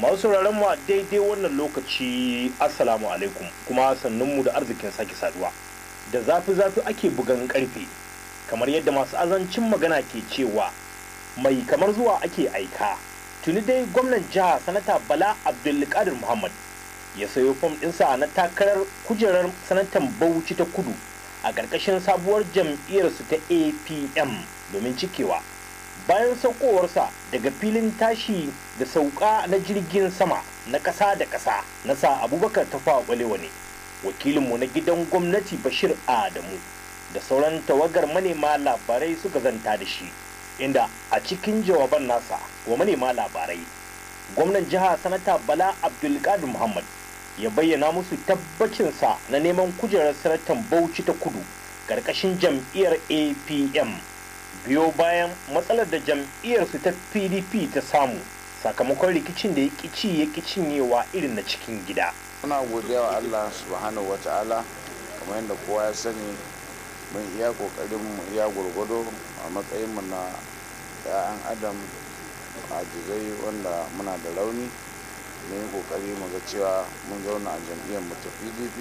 masu sauraron mu a daidai wannan lokaci assalamu alaikum kuma sannunmu da arzikin sake saduwa da zafi zafi ake bugan karfe kamar yadda masu azancin magana ke cewa mai kamar zuwa ake aika tuni dai gwamnan jiha sanata bala abdulkadir muhammad ya sayo fom ɗinsa na takarar kujerar sanatan bauchi ta kudu a ƙarƙashin sabuwar jam'iyyarsu ta apm domin cikewa bayan saukowarsa daga filin tashi da sauka na jirgin sama na ƙasa da ƙasa na sa abubakar tafawa ɓalewa ne wakilinmu na gidan gwamnati bashir adamu da sauran tawagar manema labarai suka zanta da shi inda a cikin jawaban nasa wa manema labarai gwamnan jiha sanata bala abdulkadir muhammad ya bayyana musu tabbacinsa na neman kujerar sanatan bauchi ta kudu ƙarƙashin jam'iyyar apm biyo bayan matsalar da jam'iyyarsu ta pdp ta samu sakamakon rikicin da ya ƙici ya cinyewa irin na cikin gida muna godiya wa allah subhanahu wa ta'ala kamar yadda kowa ya sani mun iya kokarin mu iya gurgudu a matsayin mu na 'ya'yan adam ajizai wanda muna da rauni mun yi kokari mu ga cewa mun zauna a jam'iyyar mu ta pdp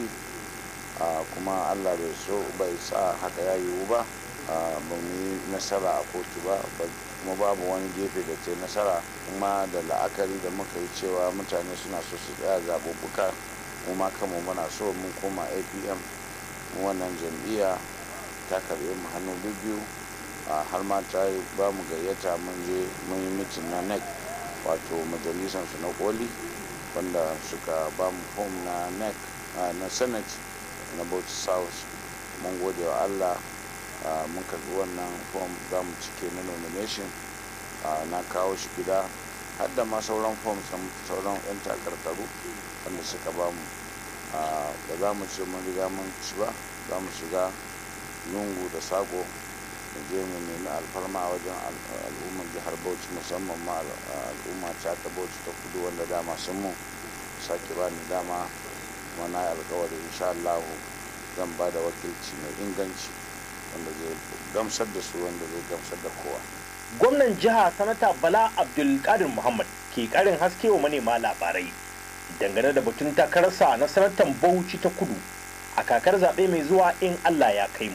kuma allah bai so bai sa haka ya yiwu ba ba mu yi nasara a kotu ba kuma babu wani gefe da ta nasara kuma da la'akari da muka yi cewa mutane suna so su tsaya zaɓuɓɓuka mu ma kanmu muna so mun koma apm mu wannan jam'iyya ta karɓe mu hannu biyu har ma ta ba mu gayyata mun je mun yi mitin na nec wato majalisar su na koli wanda suka ba mu fom na nec na senate na bauchi south mun gode wa allah mun karbi wannan fom za mu cike na nomination na kawo shi gida har da ma sauran fom sauran 'yan takarkaru wanda suka ba mu ba za mu ce mun riga mun ci ba za mu shiga lungu da sako mu je mu nemi alfarma a wajen al'ummar jihar bauchi musamman ma al'umma ta ta bauchi ta kudu wanda dama sun mu sake ba ni dama kuma na yi alkawari insha Allah zan ba da wakilci mai inganci wanda zai gamsar da su wanda zai gamsar da kowa gwamnan jiha sanata bala abdulkadir muhammad ke karin haske wa manema labarai dangane da batun takararsa na sanatan bauchi ta kudu a kakar zaɓe mai zuwa in allah ya kai mu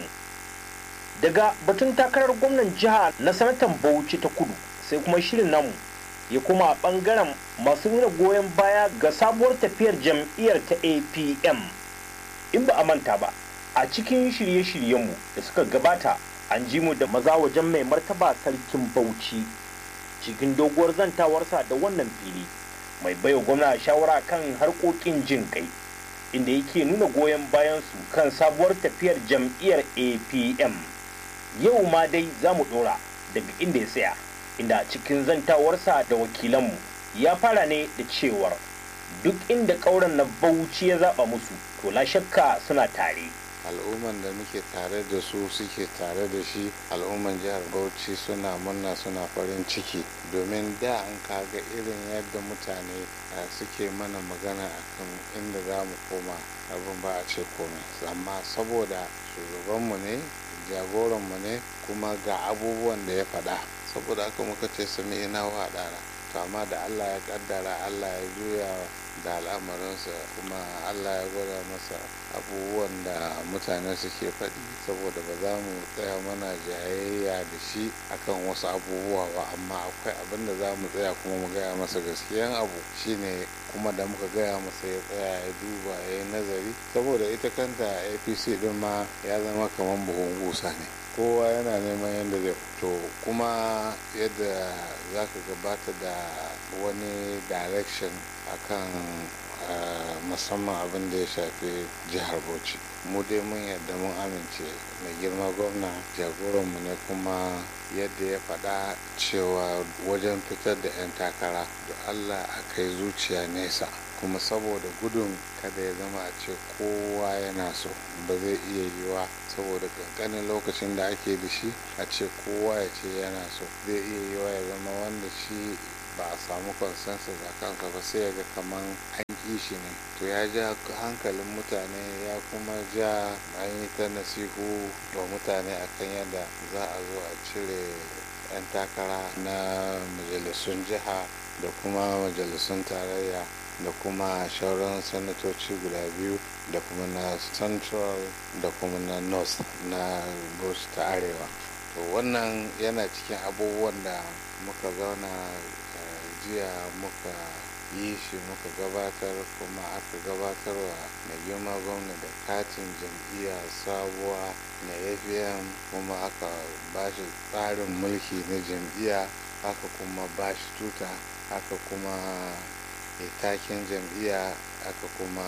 daga batun takarar gwamnan jiha na sanatan bauchi ta kudu sai kuma shirin namu ya kuma a ɓangaren masu nuna goyon baya ga sabuwar tafiyar jam'iyyar ta apm in ba a manta ba a cikin shirye-shiryenmu da suka gabata an ji mu da maza wajen mai martaba sarkin bauchi cikin doguwar zantawarsa da wannan fili mai baiwa gwamna shawara kan harkokin jin kai inda yake nuna goyon bayansu kan sabuwar tafiyar jam'iyyar apm yau ma dai za mu dora daga inda ya tsaya inda cikin zantawarsa da wakilanmu ya fara ne da cewar duk inda ƙauren na bauchi ya zaɓa musu to la shakka suna tare al'umman da muke tare da su suke tare da shi al'umman jihar bauchi suna murna suna farin ciki domin da an kaga irin yadda mutane suke mana magana akan inda za mu koma abin ba a ce komai amma saboda shugabanmu ne jagoranmu ne kuma ga abubuwan da ya faɗa saboda haka muka ce sami ina wa ɗara to amma da allah ya kaddara allah ya juya da al'amarinsa kuma allah ya gwada masa abubuwan da mutane suke faɗi saboda ba za mu tsaya mana jayayya da shi akan wasu abubuwa ba amma akwai abin da za mu tsaya kuma mu gaya masa gaskiyan abu shine kuma da muka gaya masa ya tsaya ya duba ya yi nazari saboda ita kanta apc din ma ya zama kamar buhun gusa ne kowa yana neman yadda zai fito kuma yadda za ka gabata da wani direction akan musamman abin da ya shafi jihar bauchi mu dai mun yadda mun amince mai girma gwamna jagoranmu ne kuma yadda ya faɗa cewa wajen fitar da 'yan takara da allah a kai zuciya nesa kuma saboda gudun kada ya zama a ce kowa yana so ba zai iya yiwa saboda kankanin lokacin da ake da shi a ce kowa ya ce yana so zai iya yiwa ya zama wanda shi ba a samu consensus a kansa ba sai ya ga kaman an ƙi shi ne to ya ja hankalin mutane ya kuma ja an yi ta nasihu wa mutane akan yadda za a zo a cire 'yan takara na majalisun jiha da kuma majalisun tarayya da kuma shauran sanatoci guda biyu da kuma na central da kuma na north na bush ta arewa to wannan yana cikin abubuwan da muka zauna jiya muka yi shi muka gabatar kuma aka gabatarwa mai girma gwamna da katin jam'iyya sabuwa na fm kuma aka ba shi tsarin mulki na jam'iyya aka kuma ba shi tuta aka kuma takin jam'iyya aka kuma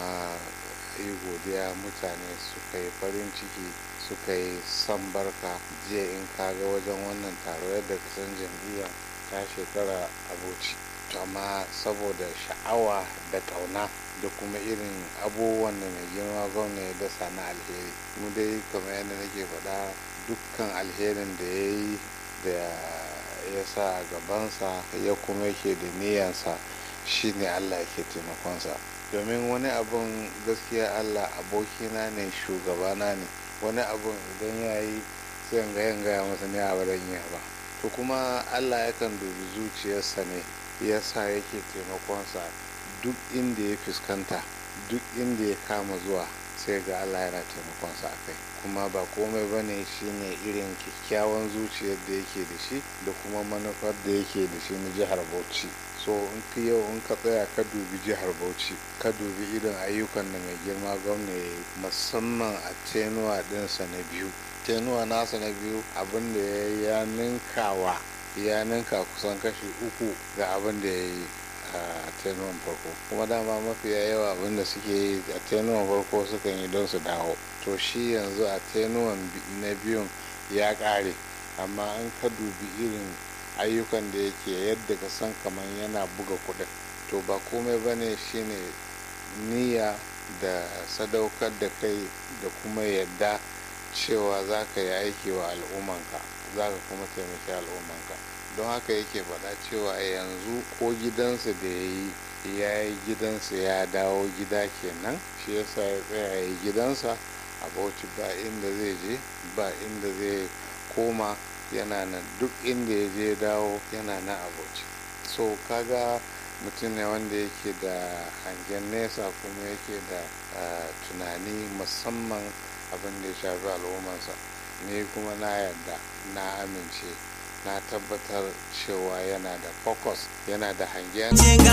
yi godiya mutane suka yi farin ciki suka yi son barka jiya in kaga wajen wannan taro yadda kasan jam'iyya ta shekara abuci amma saboda sha'awa da ƙauna da kuma irin abubuwan da mai girma gwamna ya dasa na alheri mu dai kamar yadda nake faɗa dukkan alherin da ya yi da ya sa a gabansa ya kuma yake da niyansa shine allah yake taimakonsa domin wani abun gaskiya allah abokina ne shugabana ne wani abun idan ya yi sai ga yin gaya masa ne a baran yi ba to kuma allah yakan dubi zuciyarsa ne ya sa yake taimakonsa duk inda ya fuskanta duk inda ya kama zuwa sai ga allah yana taimakonsa a kai kuma ba komai ba ne shine irin kyakkyawan zuciyar da yake da shi da kuma manufar da yake da shi na jihar bauchi so in ka yau in ka tsaya ka dubi jihar bauchi ka dubi irin ayyukan da mai girma gwamna ya yi musamman a tenuwa ɗinsa na biyu tenuwa nasa na biyu abin da ya yi ya ninkawa ya ninka kusan kashi uku ga abin da ya yi a tenuwan farko kuma dama mafiya yawa abin da suke yi a tenuwan farko sukan yi don su dawo to shi yanzu a tenuwan na biyun ya ƙare amma an ka dubi irin ayyukan da yake yadda ka san kamar yana buga kuɗin to ba komai ba ne shine niyya da sadaukar da kai da kuma yadda cewa za ka yi aiki wa al'ummanka za ka kuma taimaki al'ummanka don haka yake faɗa cewa yanzu ko gidansa da ya yi ya yi gidansa ya dawo gida kenan shi yasa ya tsaya ya yi gidansa a bauchi ba inda zai je ba inda zai koma yana nan duk inda ya je dawo yana nan a bauchi so kaga mutum ne wanda yake da hangen nesa kuma yake da tunani musamman abin da ya shafi al'ummarsa ni kuma na yarda na amince na tabbatar cewa yana da focus yana da hangen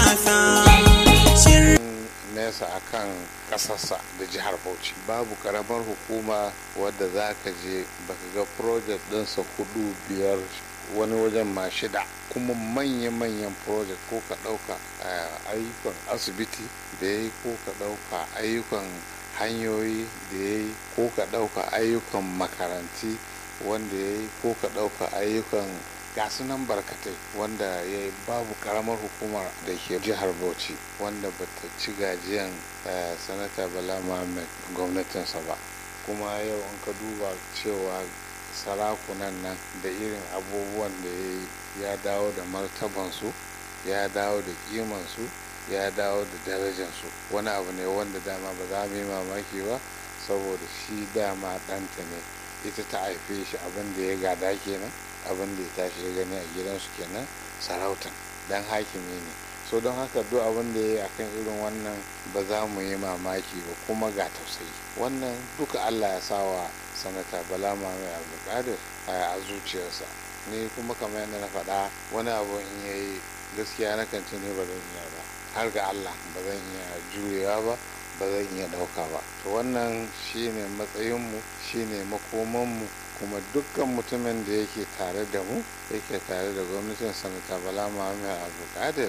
nesa akan kasarsa da jihar bauchi babu karamar hukuma wadda za ka je baka ga project ɗinsa hudu biyar wani wajen ma shida kuma manya-manyan project ko ka ɗauka ayyukan asibiti da ya yi ko ka ɗauka ayyukan hanyoyi da ya yi ko ka ɗauka ayyukan makaranti wanda ya yi ko ka ɗauka ayyukan gasu nan barkatai wanda ya yi babu karamar hukumar da ke jihar bauchi wanda bata ci gajiyan sanata bala muhammad gwamnatinsa ba kuma yau in ka duba cewa sarakunan nan da irin abubuwan da ya yi ya dawo da martabansu ya dawo da kimansu ya dawo da darajansu wani abu ne wanda dama ba za mu yi mamaki ba saboda shi dama ɗanta ne ita ta haife shi abin da ya gada kenan abin da ya tashi ya gani a gidansu kenan sarautan dan hakimi ne so don haka duk abin da ya yi akan irin wannan ba za mu yi mamaki ba kuma ga tausayi wannan duka allah ya sawa sanata bala mai abdulkadir a zuciyarsa ni kuma kamar yadda na faɗa wani abu in ya yi gaskiya na kan ne ba zan iya ba har ga allah ba zan iya jurewa ba ba zan iya ɗauka ba to wannan shine matsayinmu shine makomanmu kuma dukkan mutumin da yake tare da mu yake tare da gwamnatin sanata bala muhammad abdulkadir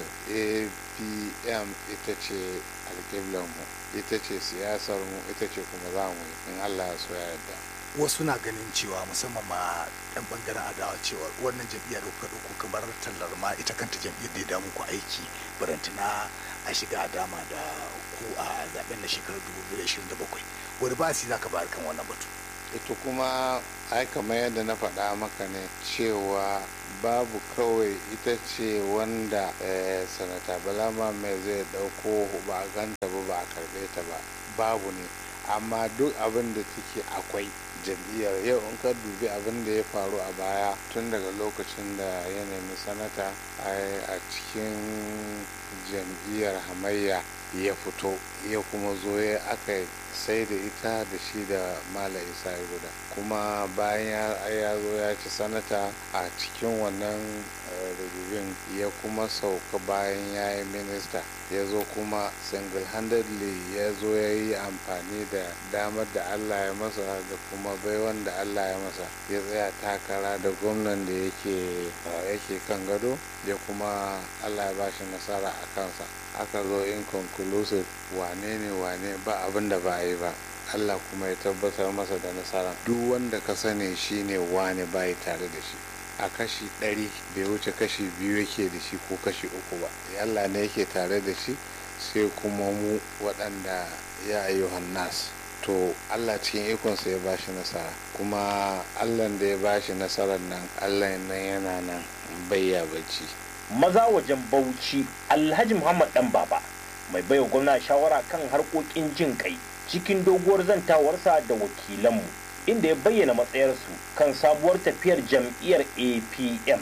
apm ita ce alƙiblanmu ita ce siyasarmu ita ce kuma za mu yi in allah ya so ya yarda wasu na ganin cewa musamman ma yan bangaren adawa cewa wannan jam'iyyar da kuka ɗauko kamar tallar ma ita kanta jam'iyyar da ya damu ku aiki barantana a shiga a dama da ku a zaben na shekarar 2027 wani ba su za ka bayar kan wannan batu ita kuma ai kamar yadda na faɗa maka ne cewa babu kawai ita ce wanda sanata balama mai zai ɗauko ba a ganta ba ba a karɓe ta ba babu ne amma duk abin da take akwai jam'iyyar yau in ka dubi abin da ya faru a baya tun daga lokacin da ya nemi sanata a cikin jam'iyyar hamayya ya fito ya kuma zo ya aka sai da ita da shi da mala isa guda kuma bayan ya zo ya ci sanata a cikin wannan rububin ya kuma sauka bayan ya yi minista ya zo kuma single-handedly ya zo ya yi amfani da damar da allah ya masa da kuma baiwan da allah ya masa ya tsaya takara da gwamnan da yake kan gado ya kuma allah ya bashi nasara a kansa aka zo inconclusive wane ne wane ba abin da ba yi ba Allah kuma ya tabbatar masa da nasara duk wanda ka sani shine wane bayi tare da shi a kashi ɗari bai wuce kashi biyu yake da shi ko kashi uku ba Allah ne yake tare da shi sai kuma mu waɗanda ya ayyuhan nas to Allah cikin ikonsa ya bashi nasara kuma Allah da ya bashi nasarar nan Allah nan yana nan bayya bacci maza wajen bauchi alhaji muhammad dan baba mai baiwa gwamna shawara kan harkokin jin kai cikin doguwar zantawarsa da wakilanmu inda ya bayyana matsayarsu kan sabuwar tafiyar jam'iyyar apm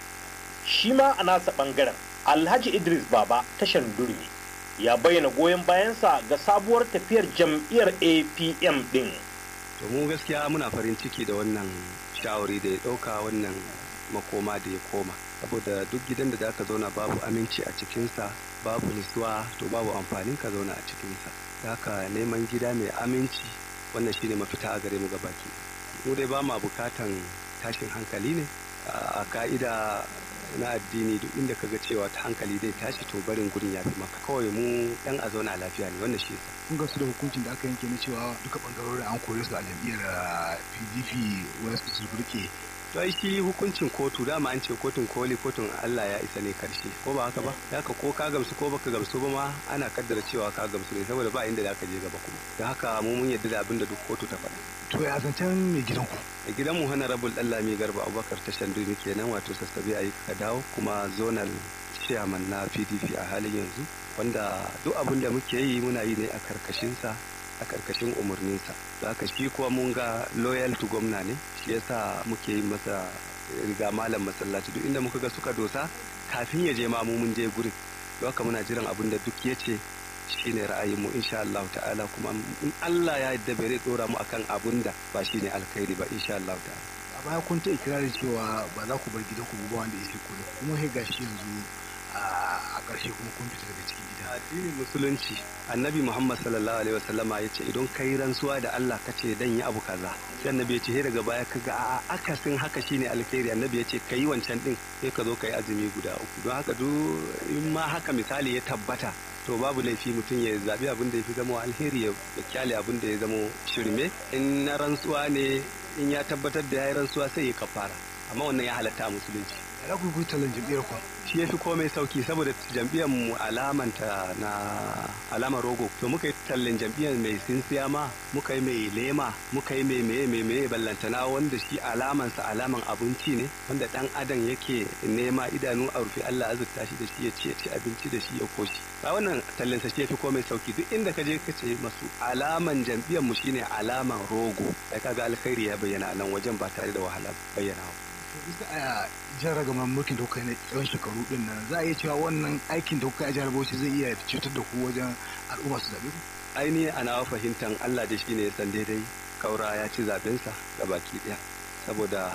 shi ma a nasa bangaren alhaji idris baba tashar durmi ya bayyana goyon bayansa ga sabuwar tafiyar jam'iyyar apm din to mu gaskiya muna farin ciki da wannan shawari da ya ɗauka wannan makoma da ya koma saboda duk gidan da zaka zauna babu aminci a cikinsa babu nisuwa to babu amfanin ka zauna a cikinsa haka neman gida mai aminci wannan shine mafita a gare mu gabaki mu dai ba ma bukatan tashin hankali ne a ka'ida na addini duk inda kaga cewa ta hankali zai tashi to barin gurin ya fi maka kawai mu dan a zauna lafiya ne wannan shi yasa kun ga su da hukuncin da aka yanke na cewa duka bangarorin an kore su a jam'iyyar pdp wasu su rike to ai shi hukuncin kotu dama an ce kotun koli kotun Allah ya isa ne karshe ko ba haka ba haka ko ka gamsu ko baka gamsu ba ma ana kaddara cewa ka gamsu ne saboda ba inda zaka je gaba kuma da haka mu mun yadda da abin da duk kotu ta faɗa to ya zancen mai gidanku a gidan mu honorable Dallami Garba Abubakar ta Shanduni kenan wato sassabe ayi ka dawo kuma zonal chairman na PDP a halin yanzu wanda duk abin da muke yi muna yi ne a karkashin sa a karkashin umarninsa da haka shi kuwa mun ga loyal to gwamna ne shi yasa muke yi masa riga malam masallaci duk inda muka ga suka dosa kafin ya je ma mu mun je gurin don haka muna jiran abin da duk ya ce shine ra'ayinmu insha Allah ta'ala kuma in Allah ya yarda bai dora mu akan abun da ba shine alkhairi ba insha Allah ta'ala a baya kun ta ikirarin cewa ba za ku bar gidanku ba wanda ya ce ku kuma sai gashi yanzu a ƙarshe kuma kun fita daga cikin gida addinin musulunci annabi muhammad sallallahu alaihi wasallama ya ce idan kai rantsuwa da allah ka ce dan yi abu kaza sai annabi ya ce he daga baya kaga a akasin haka shine alkhairi annabi ya ce kai wancan din sai ka zo kai azumi guda uku don haka duk in ma haka misali ya tabbata to babu laifi mutum ya zabi abin da ya fi zama alheri ya kyale abin da ya zama shirme in na rantsuwa ne in ya tabbatar da ya yi rantsuwa sai ya kafara amma wannan ya halatta a musulunci ya ku yi tallan jam'iyyar ku shi ya fi komai sauki saboda jam'iyyar mu alamanta na alamar rogo to muka yi tallan jam'iyyar mai sinsiya ma muka yi mai lema muka yi mai meye mai meye ballantana wanda shi alamansa alaman abinci ne wanda dan adam yake nema idanu a rufe Allah azurta shi da shi ya ci ci abinci da shi ya koshi ba wannan tallansa shi ya fi komai sauki duk inda ka je ka ce masu alaman jam'iyyar mu shine alaman rogo ai kaga alkhairi ya bayyana a nan wajen ba tare da wahala bayyana ba bisa a jan ragamar mulkin da kuka yi na tsawon shekaru din nan za a iya cewa wannan aikin da kuka yi a jihar Bauchi zai iya cutar da ku wajen al'umma su zaɓe ku aini a nawa fahimtar Allah da shi ne ya san daidai kaura ya ci zaɓensa ga baki ɗaya saboda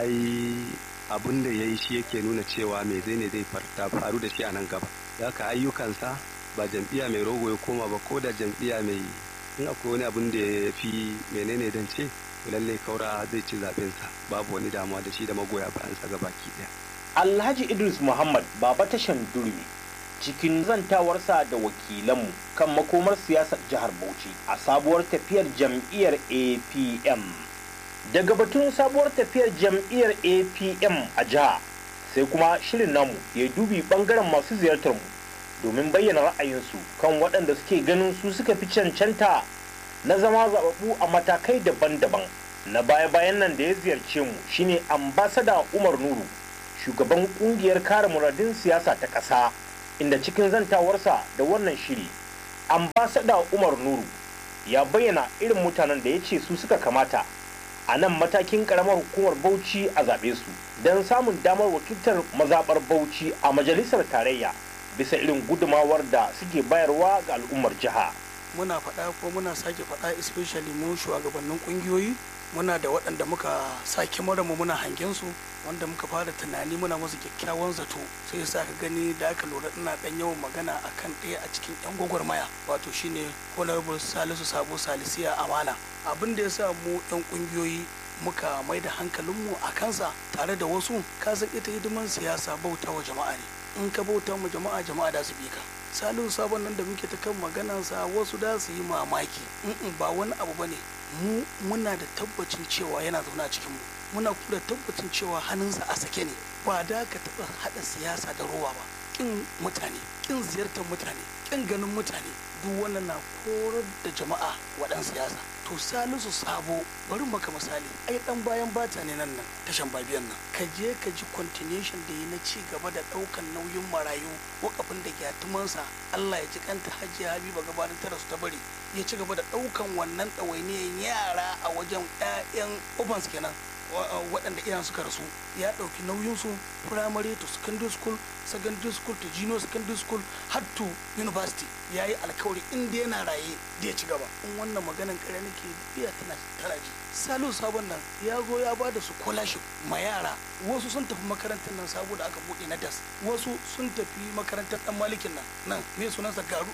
ai abin da ya yi shi yake nuna cewa me zai ne zai faru da shi a nan gaba da haka ayyukansa ba jam'iyya mai rogo ya koma ba ko da jam'iyya mai in akwai wani abin da ya fi menene dan ce lallai kaura zai ci zaɓensa babu wani damuwa da shi da magoya bayansa ga baki ɗaya alhaji idris muhammad baba tashan durmi cikin zantawarsa da wakilanmu kan makomar siyasar jihar bauchi a sabuwar tafiyar jam'iyyar apm daga batun sabuwar tafiyar jam'iyyar apm a jiha sai kuma shirin namu ya dubi bangaren masu ziyartar mu domin bayyana ra'ayinsu kan waɗanda suke ganin su suka fi cancanta na zama zababu a matakai daban-daban na baya-bayan nan da ya ziyarce mu shine ambasada umar nuru shugaban kungiyar kare muradin siyasa ta ƙasa inda cikin zantawarsa da wannan shiri ambasada umar nuru ya bayyana irin mutanen da ya ce su suka kamata a nan matakin karamar hukumar bauchi a zaɓe su don samun damar wakiltar mazaɓar bauchi a majalisar tarayya bisa irin gudumawar da suke bayarwa ga al'ummar jiha muna faɗa ko muna sake faɗa especially mu shugabannin ƙungiyoyi muna da waɗanda muka sake mu muna hangen su wanda muka fara tunani muna musu kyakkyawan zato sai ya sa ka gani da aka lura ina ɗan yawan magana akan ɗaya a cikin yan gwagwarmaya wato shine honorable salisu sabo salisiya amana abin da ya sa mu yan ƙungiyoyi muka mai da hankalinmu a kansa tare da wasu kasan ita hidiman siyasa bauta wa jama'a ne in ka bauta mu jama'a jama'a da su bi ka salihu sabon nan da muke ta kan maganansa wasu da su yi mamaki in ba wani abu bane mu muna da tabbacin cewa yana zaune a cikinmu muna kuma da tabbacin cewa hannunsa a sake ne ba da ka taɓa haɗa siyasa da rowa ba kin mutane kin ziyartar mutane kin ganin mutane duk wannan na korar da jama'a waɗan siyasa to salisu sabo bari maka misali ai dan bayan bata ne nan nan tashan babiyan nan ka je ka ji continuation da yi na ci gaba da ɗaukan nauyin marayu wakafin da gyatumansa Allah ya ji kanta hajiya habiba gabanin tara su ta bari ya ci gaba da ɗaukan wannan ɗawainiyan yara a wajen 'ya'yan ubans kenan waɗanda iyayen suka rasu ya ɗauki nauyinsu primary to secondary school secondary school to junior secondary school har to university ya yi alkawari inda yana raye da ya ci gaba in wannan maganan kare nake biya tana tana ji salu sabon nan ya zo ya ba da scholarship ma yara wasu sun tafi makarantar nan sabo da aka buɗe na das wasu sun tafi makarantar dan malikin nan nan me sunansa garu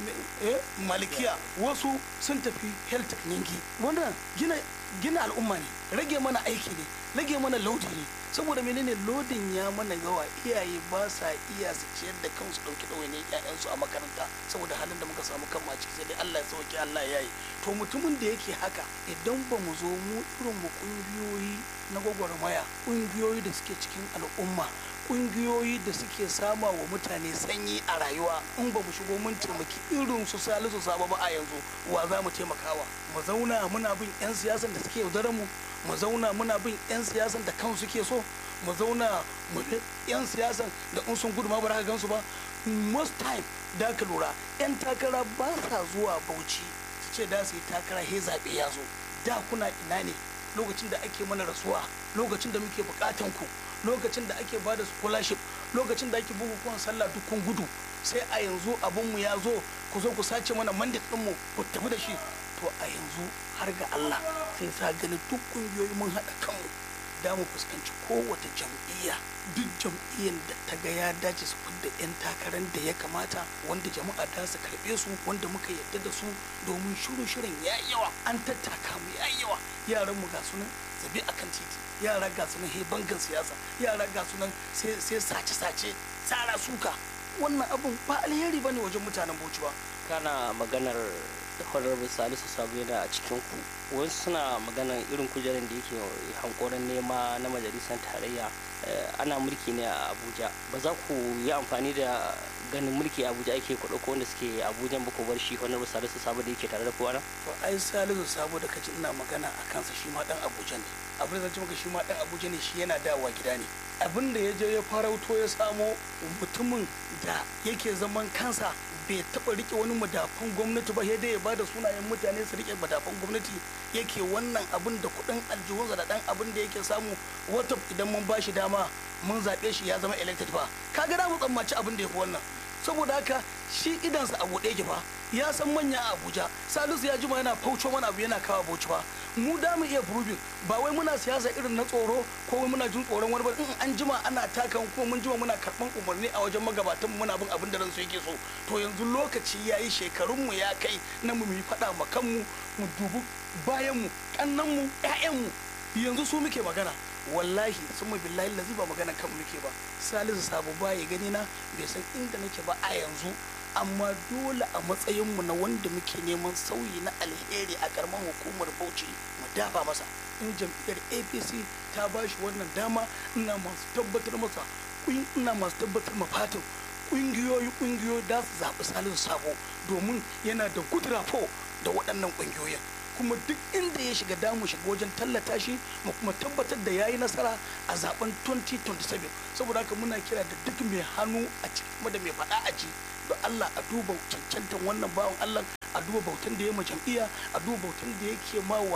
eh malikiya wasu sun tafi health ningi wannan gina gina al'umma ne rage mana aiki ne rage mana laudi ne saboda menene lodin ya mana yawa iyaye ba sa iya su ciyar da kansu dauki ɗawainiyar ƴaƴansu a makaranta saboda halin da muka samu kan ciki sai dai Allah ya sauke Allah ya yi to mutumin da yake haka idan ba mu zo mu irin mu kungiyoyi na gwagwarmaya kungiyoyi da suke cikin al'umma kungiyoyi da suke sama wa mutane sanyi a rayuwa in ba mu shigo mun taimaki irin su salisu saba ba a yanzu wa za mu taimakawa mu zauna muna bin 'yan siyasan da suke yaudarar mu mu zauna muna bin 'yan siyasan da kansu suke so mu zauna mu 'yan siyasan da in sun gudu ma ba ka gansu ba most time da ka lura 'yan takara ba sa zuwa bauchi su ce da su yi takara he zaɓe ya zo da kuna ina ne lokacin da ake mana rasuwa lokacin da muke bukatan ku lokacin da ake bada scholarship lokacin da ake bukukuwan sallah dukkan gudu sai a yanzu abinmu ya zo ku zo ku sace mana mandate ɗinmu ku tafi da shi to a yanzu har ga Allah sai sa gani duk kungiyoyi mun haɗa kanmu da mu fuskanci kowace jam'iyya duk jam'iyyar da ta ga ya dace su fidda 'yan takarar da ya kamata wanda jama'a da su karɓe su wanda muka yarda da su domin shirin shirin ya yawa an tattaka mu ya yawa yaran mu ga sunan zabi akan titi yara ga sunan he bangan siyasa yara ga sunan sai sace-sace tsara suka wannan abun ba alheri bane wajen mutanen bauchi ba kana maganar honorable salisu sabo yana a cikin ku wasu suna maganar irin kujerar da yake hankoron nema na majalisar tarayya ana mulki ne a abuja ba za ku yi amfani da ganin mulki a abuja ake kuɗa ko wanda suke abuja ba ku bar shi honorable salisu sabo da yake tare da kowa to ai salisu sabo da kaji ina magana a kansa shi ma dan abuja ne abin da zan maka shi ma dan abuja ne shi yana dawowa gida ne abin da ya je ya farauto ya samo mutumin da yake zaman kansa bai taba rike wani madafan gwamnati ba dai ya bada sunayen mutane su rike madafan gwamnati yake wannan abin da kudin aljihunsa da dan abin da yake samu wata idan mun bashi dama mun zaɓe shi ya zama elected ba kaga da mu tsammaci abin da ya fi wannan saboda haka shi idansa a buɗe ki fa ya san manya a abuja salisu ya jima yana fauco mana abu yana kawo bauchi ba mu da mu iya proving ba wai muna siyasa irin na tsoro ko wai muna jin tsoron wani ba in an jima ana takan ko mun jima muna karɓan umarni a wajen magabatan muna bin abin da ransu yake so to yanzu lokaci ya yi shekarunmu ya kai na mu yi faɗa ma kanmu mu dubi bayanmu kannanmu ƴaƴanmu yanzu su muke magana wallahi sun billahi lazi ba magana kan muke ba salisu sabo ba ya gani na bai san inda nake ba a yanzu amma dole a matsayinmu na wanda muke neman sauyi na alheri a karamar hukumar bauchi mu dafa masa in jam'iyyar apc ta ba shi wannan dama ina masu tabbatar masa ina masu tabbatar ma fatin kungiyoyi kungiyoyi da su zaɓi salisu sabo domin yana da good rapport da waɗannan kungiyoyin kuma duk inda ya shiga damu shiga wajen tallata shi mu kuma tabbatar da yayi nasara a zaben 2027 saboda haka muna kira da duk mai hannu a cikin da mai faɗa a ci da Allah a duba cancantan wannan bawan Allah a duba bautan da ya ma jam'iyya a duba bautan da yake ma wa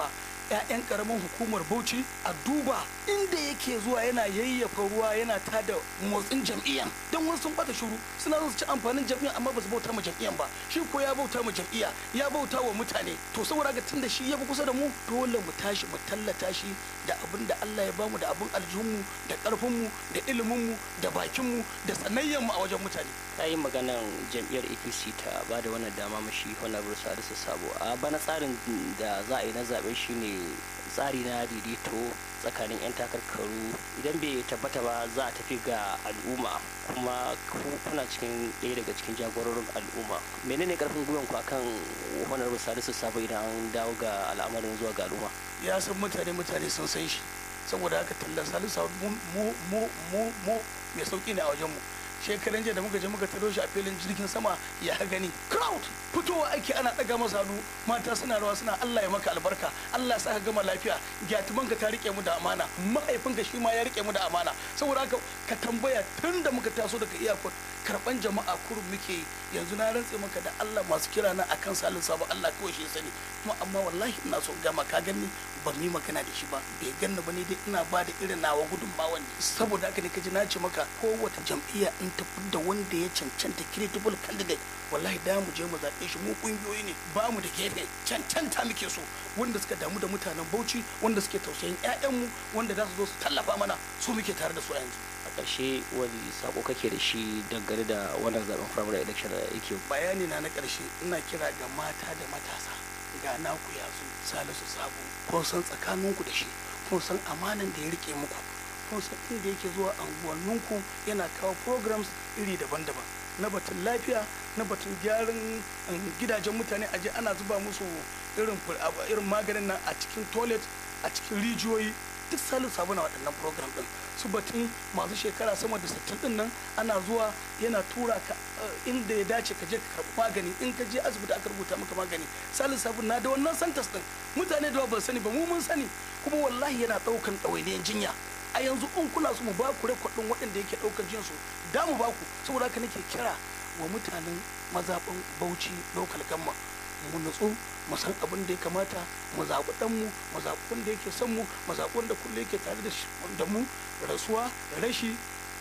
'ya'yan karamin hukumar bauchi a duba inda yake zuwa yana yayyafa ruwa yana tada motsin jam'iyyan don wasu sun bata shuru suna zo su ci amfanin jam'iyyan amma ba su bauta ma jam'iyyan ba shi ko ya bauta ma jam'iyya ya bauta wa mutane to saboda ga tunda shi ya fi kusa da mu dole mu tashi mu tallata shi da abin da Allah ya bamu da abin aljihunmu da karfinmu da iliminmu da bakinmu da sanayyanmu a wajen mutane ka yi maganan jam'iyyar apc ta ba da wannan dama mashi honorable salisu sabo a bana tsarin da za a yi na zaɓe shine tsari na daidaito tsakanin 'yan takarkaru idan bai tabbata ba za a tafi ga al'umma kuma kuna cikin ɗaya daga cikin jagororin al'umma menene karfin gwiwan ku akan honorable salisu sabo idan an dawo ga al'amarin zuwa ga al'umma ya san mutane mutane sun san shi saboda haka tallar salisu mu mu mu mu mai sauki ne a wajenmu shekaran jiya da muka je muka taro shi a filin jirgin sama ya gani crowd fitowa ake ana daga masa hannu mata suna rawa suna Allah ya maka albarka Allah sa ka gama lafiya gyatuman ka ta rike mu da amana mahaifinka shi ma ya rike mu da amana saboda haka ka tambaya tun da muka taso daga airport karban jama'a kurum muke yi yanzu na rantse maka da Allah masu kira na akan salin sabo Allah kawai shi sani kuma amma wallahi ina so gama ka gani ban yi magana da shi ba bai ganni ba ne dai ina ba da irin nawa gudunmawa ne saboda haka ne kaji na ce maka kowace jam'iyya in ta da wanda ya cancanta credible candidate wallahi da mu je mu zaɓe shi mu kungiyoyi ne ba mu da gefe cancanta muke so wanda suka damu da mutanen Bauchi wanda suke tausayin 'ya'yanmu wanda za su zo su tallafa mana su muke tare da su a yanzu a ƙarshe wani sako kake da shi dangane da wannan zaben primary election da yake bayani na na ƙarshe ina kira ga mata da matasa ga naku ya zo salisu sabo kun san tsakaninku da shi kun san amanan da ya rike muku kun san inda yake zuwa anguwanninku yana kawo programs iri daban-daban na batun lafiya na batun gyaran gidajen mutane aje ana zuba musu irin irin maganin nan a cikin toilet a cikin rijiyoyi duk salin sabu na waɗannan program ɗin su batun masu shekara sama da sittin ɗin nan ana zuwa yana tura ka inda ya dace ka je ka karɓi magani in ka je asibiti aka rubuta maka magani salin sabu na da wannan santas ɗin mutane da ba sani ba mu mun sani kuma wallahi yana ɗaukan ɗawainiyar jinya a yanzu in kuna so mu ba ku rekodin waɗanda yake ɗaukar jinsu da mu ba ku saboda haka nake kira wa mutanen mazaɓin bauchi local gamma mu nutsu mu san abin da ya kamata mu zaɓi ɗanmu mu zaɓi wanda yake son mu mu zaɓi wanda kullum yake tare da mu rasuwa rashi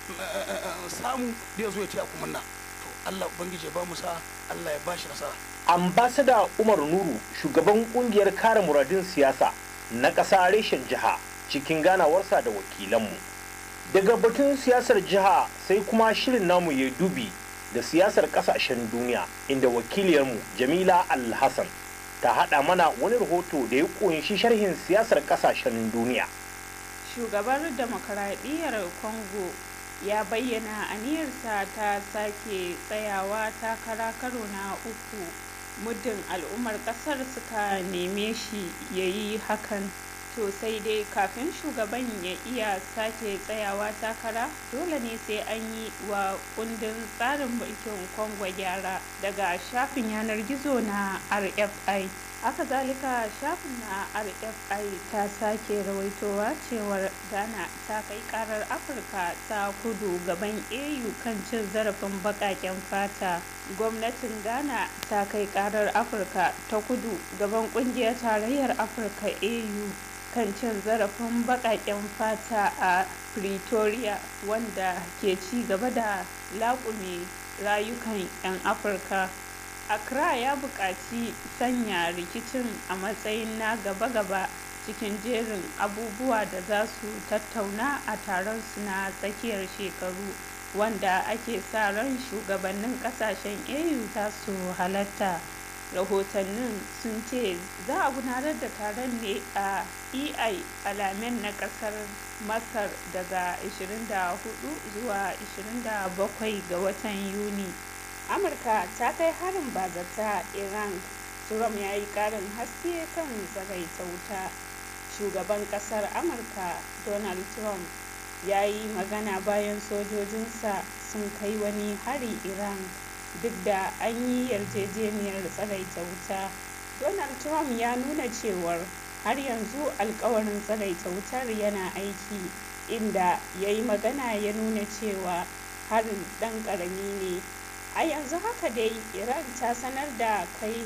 samu da ya zo ya taya ku munna to Allah ubangiji ya ba mu sa Allah ya ba shi nasara ambasada Umar Nuru shugaban kungiyar kare muradin siyasa na ƙasa reshen jiha cikin ganawarsa da wakilanmu daga batun siyasar jiha sai kuma shirin namu ya dubi da siyasar kasashen duniya inda wakiliyarmu jamila alhassan ta haɗa mana wani rahoto da ya ƙunshi sharhin siyasar kasashen duniya shugabar demokaradiyyar congo ya bayyana aniyarsa ta sake tsayawa takara karo na uku muddin al'ummar ƙasar suka neme shi ya yi hakan to sai dai kafin shugaban ya iya sake tsayawa takara dole ne sai an yi wa kundin tsarin mulkin kongo gyara daga shafin yanar gizo na rfi haka zalika shafin na rfi ta sake rawaitowa cewar ghana ta kai karar afirka ta kudu gaban au kan cin zarafin bakaken fata gwamnatin ghana ta kai karar afirka ta kudu gaban kungiyar tarayyar afirka au kan cin zarafin baƙaƙen fata a pretoria wanda ke ci gaba da laƙume rayukan 'yan afirka accra ya buƙaci sanya rikicin a matsayin na gaba-gaba cikin jerin abubuwa da za su tattauna a taron su na tsakiyar shekaru wanda ake sa ran shugabannin kasashen au za su halatta rahotannin sun ce za a gudanar da taron ne a ei alamen na kasar masar daga 24 zuwa 27 ga watan yuni amurka ta kai harin bazata iran trump ya yi karin haske kan tsagaita wuta shugaban kasar amurka donald trump ya yi magana bayan sojojinsa sun kai wani hari iran duk da an yi yarjejeniyar tsagaita wuta donald trump ya nuna cewar har yanzu alkawarin tsagaita wutar yana aiki inda ya yi magana ya nuna cewa harin dan karami ne a yanzu haka dai iran ta sanar da kai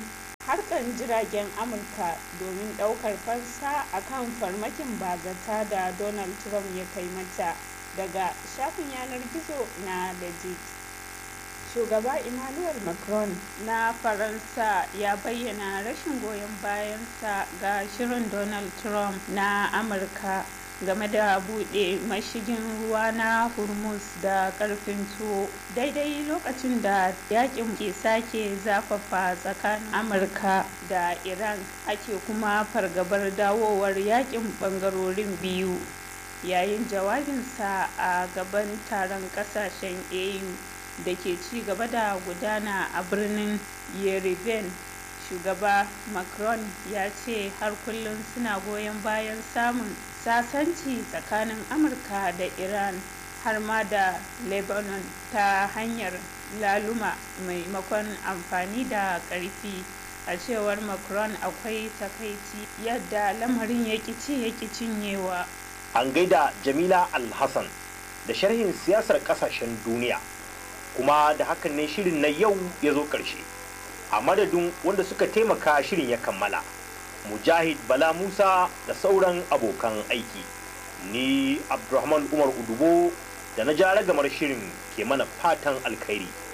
harkan jiragen amurka domin daukar fansa akan farmakin bazata da donald trump ya kai mata daga shafin yanar gizo na legit shugaba emmanuel macron na faransa ya bayyana rashin goyon bayansa ga shirin donald trump na amurka game da buɗe mashigin ruwa na hormuz da ƙarfin tuwo daidai lokacin da yakin ke sake zafafa tsakanin amurka da iran ake kuma fargabar dawowar yakin ɓangarorin biyu yayin jawabinsa a gaban taron ƙasashen au da ke ci gaba da gudana a birnin yerevan shugaba macron ya ce har kullum suna goyon bayan samun sasanci tsakanin amurka da iran har ma da lebanon ta hanyar laluma maimakon amfani da ƙarfi a cewar macron akwai takaici yadda lamarin ya ci ya cinyewa an gaida jamila alhassan da sharhin siyasar kasashen duniya kuma da hakan ne shirin na yau ya zo ƙarshe a madadin wanda suka taimaka shirin ya kammala mujahid bala musa da sauran abokan aiki ni abdulrahman umar udubo da na ja ragamar shirin ke mana fatan alkhairi